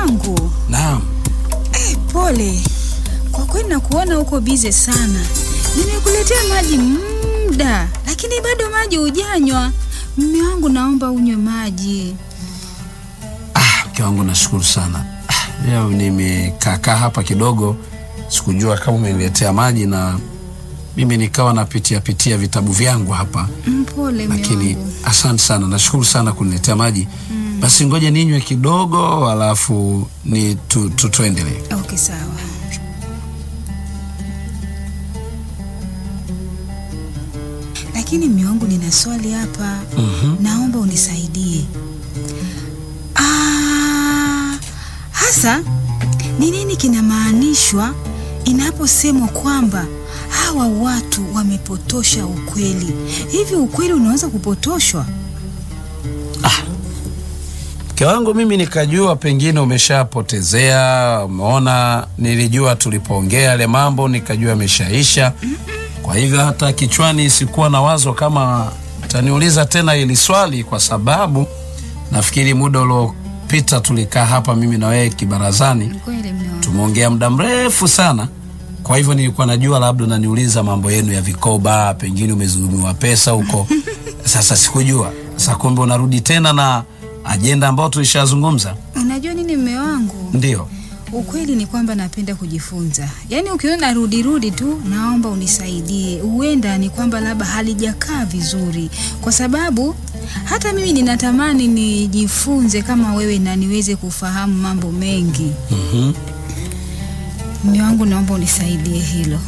wangu. Naam. Eh, pole kwa kweli, nakuona huko bize sana. Nimekuletea maji muda, lakini bado maji hujanywa. Mume wangu, naomba unywe maji. Ah, mke wangu nashukuru sana. Ah, leo nimekaakaa hapa kidogo, sikujua kama umeniletea maji na mimi nikawa napitia pitia vitabu vyangu hapa, Mpole mume lakini wangu. asante sana, nashukuru sana kuniletea maji. Basi ngoja ninywe kidogo, alafu ni tu, tu, tuendelee. Okay, sawa. Lakini mume wangu, nina swali hapa. Mhm. Naomba unisaidie. Ah, hasa ni nini kinamaanishwa inaposemwa kwamba hawa watu wamepotosha ukweli? Hivi ukweli unaweza kupotoshwa? Mke wangu mimi nikajua pengine umeshapotezea, umeona, nilijua tulipoongea yale mambo nikajua ameshaisha. Kwa hivyo hata kichwani sikuwa na wazo kama utaniuliza tena hili swali, kwa sababu nafikiri muda uliopita tulikaa hapa mimi na wewe kibarazani, Kweli mume wangu. tumeongea muda mrefu sana. Kwa hivyo nilikuwa najua labda unaniuliza mambo yenu ya vikoba, pengine umezulumiwa pesa huko. Sasa sikujua. Sasa kumbe unarudi tena na ajenda ambayo tulishazungumza. Unajua nini mume wangu? Ndio. Ukweli ni kwamba napenda kujifunza, yaani ukiona rudi rudi tu, naomba unisaidie. Huenda ni kwamba labda halijakaa vizuri, kwa sababu hata mimi ninatamani nijifunze kama wewe na niweze kufahamu mambo mengi. Mhm. Mume wangu, naomba unisaidie hilo.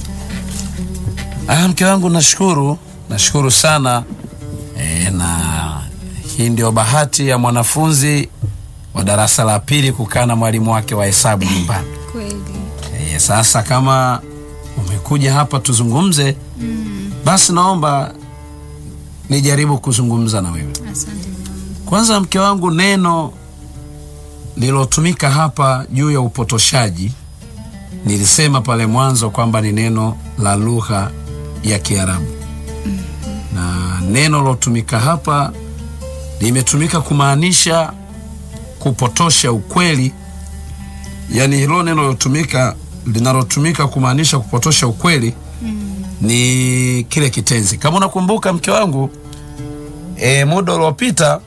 Ah, mke wangu nashukuru, nashukuru sana e, na hii ndio bahati ya mwanafunzi wa darasa la pili kukaa na mwalimu wake wa hesabu nyumbani. Kweli E, sasa kama umekuja hapa tuzungumze, basi naomba nijaribu kuzungumza na wewe. asante mume wangu. Kwanza mke wangu, neno lilotumika hapa juu ya upotoshaji, nilisema pale mwanzo kwamba ni neno la lugha ya Kiarabu, na neno lilotumika hapa limetumika kumaanisha kupotosha ukweli, yaani hilo neno lilotumika linalotumika kumaanisha kupotosha ukweli ni kile kitenzi. Kama unakumbuka mke wangu, e, muda uliopita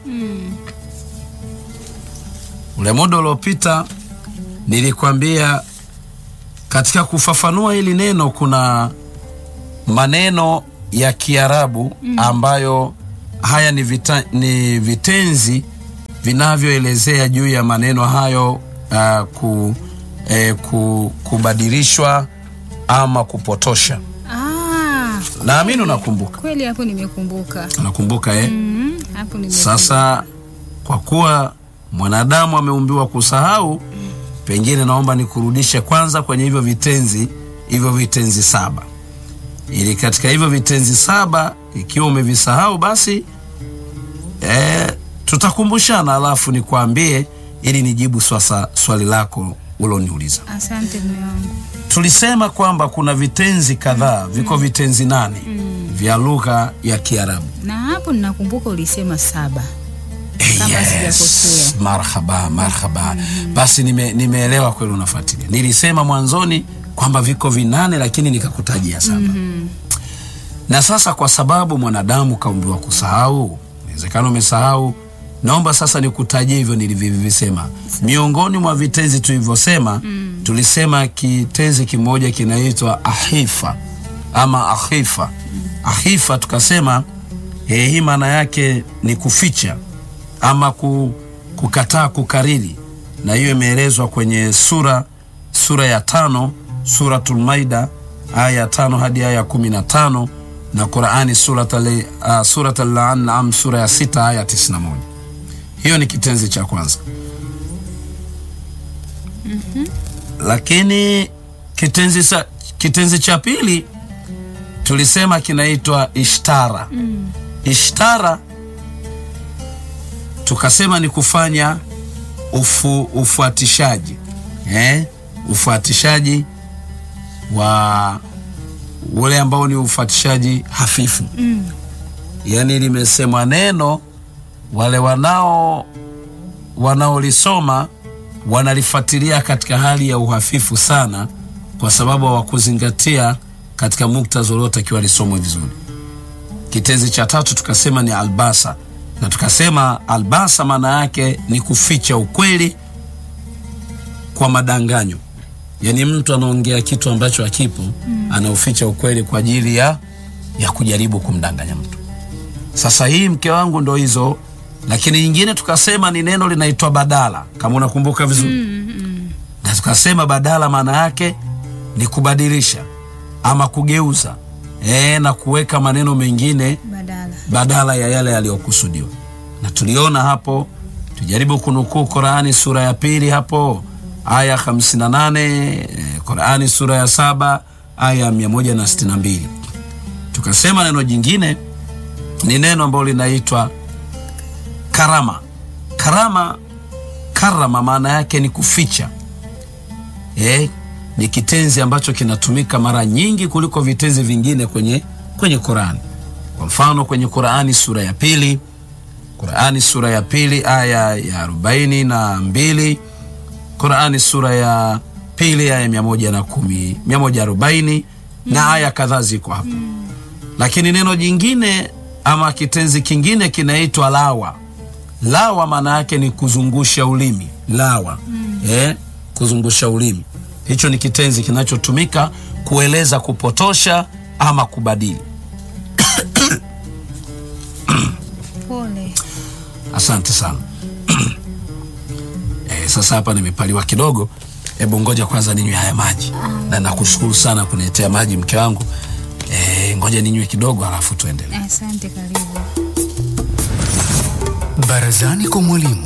ule muda uliopita nilikwambia katika kufafanua hili neno kuna maneno ya Kiarabu ambayo haya ni, vita, ni vitenzi vinavyoelezea juu ya maneno hayo uh, ku, eh, ku, kubadilishwa ama kupotosha. Ah, Naamini unakumbuka, kweli hapo nimekumbuka. unakumbuka eh? Mm, hapo nimekumbuka. Sasa kwa kuwa mwanadamu ameumbiwa kusahau, pengine naomba nikurudishe kwanza kwenye hivyo vitenzi, hivyo vitenzi saba, ili katika hivyo vitenzi saba ikiwa umevisahau basi e, tutakumbushana, alafu nikwambie ili nijibu sasa swali lako uloniuliza. Asante mume wangu. Tulisema kwamba kuna vitenzi kadhaa, viko vitenzi nane vya lugha ya Kiarabu. Na hapo ninakumbuka ulisema saba. Kama sijakosea. marhaba marhaba. Basi nime, nimeelewa kweli unafuatilia. Nilisema mwanzoni kwamba viko vinane, lakini nikakutajia saba. Na sasa kwa sababu mwanadamu kaumbiwa kusahau, inawezekana umesahau, naomba sasa nikutajie hivyo nilivyovisema. Miongoni mwa vitenzi tulivyosema, tulisema kitenzi kimoja kinaitwa ahifa ama ahifa. Ahifa tukasema eh, hii maana yake ni kuficha ama ku, kukataa kukariri, na hiyo imeelezwa kwenye sura sura ya tano Suratul Maida aya ya tano hadi aya ya kumi na tano na Qurani Suratul uh, Suratul An'am sura ya sita aya ya tisini na moja. Hiyo ni kitenzi cha kwanza. Lakini kitenzi cha, kitenzi cha pili tulisema kinaitwa ishtara. Ishtara tukasema ni kufanya ufu, ufuatishaji eh? ufuatishaji wa ule ambao ni ufuatishaji hafifu Mm. yaani limesemwa neno wale wanao wanaolisoma wanalifuatilia katika hali ya uhafifu sana, kwa sababu hawakuzingatia katika muktadha uliotakiwa lisomwe vizuri. Kitenzi cha tatu tukasema ni albasa, na tukasema albasa maana yake ni kuficha ukweli kwa madanganyo, yaani mtu anaongea kitu ambacho hakipo mm. anauficha ukweli kwa ajili ya, ya kujaribu kumdanganya mtu. Sasa hii mke wangu ndo hizo, lakini nyingine tukasema ni neno linaitwa badala, kama unakumbuka vizuri Mm, mm. na tukasema badala maana yake ni kubadilisha ama kugeuza e, na kuweka maneno mengine Badala. badala ya yale yaliyokusudiwa. Na tuliona hapo, tujaribu kunukuu Qurani sura ya pili hapo aya 58, eh, Qurani sura ya saba aya 162. Tukasema neno jingine ni neno ambalo linaitwa karama. Karama, karama maana yake ni kuficha eh, ni kitenzi ambacho kinatumika mara nyingi kuliko vitenzi vingine kwenye, kwenye Qurani. Kwa mfano kwenye Qurani sura ya pili, Qurani sura ya pili aya ya arobaini na mbili, Qurani sura ya pili aya mia moja na kumi, mia moja arobaini na aya kadhaa ziko hapo. Lakini neno jingine ama kitenzi kingine kinaitwa lawa. Lawa maana yake ni kuzungusha ulimi, lawa eh, kuzungusha ulimi. Hicho ni kitenzi kinachotumika kueleza kupotosha ama kubadili. Pole. Asante sana. Eh, sasa hapa nimepaliwa kidogo, hebu ngoja kwanza ninywe haya maji, na nakushukuru sana kuniletea maji mke wangu. Eh, ngoja ninywe kidogo, halafu tuendelee. Asante, karibu. Barazani kwa mwalimu.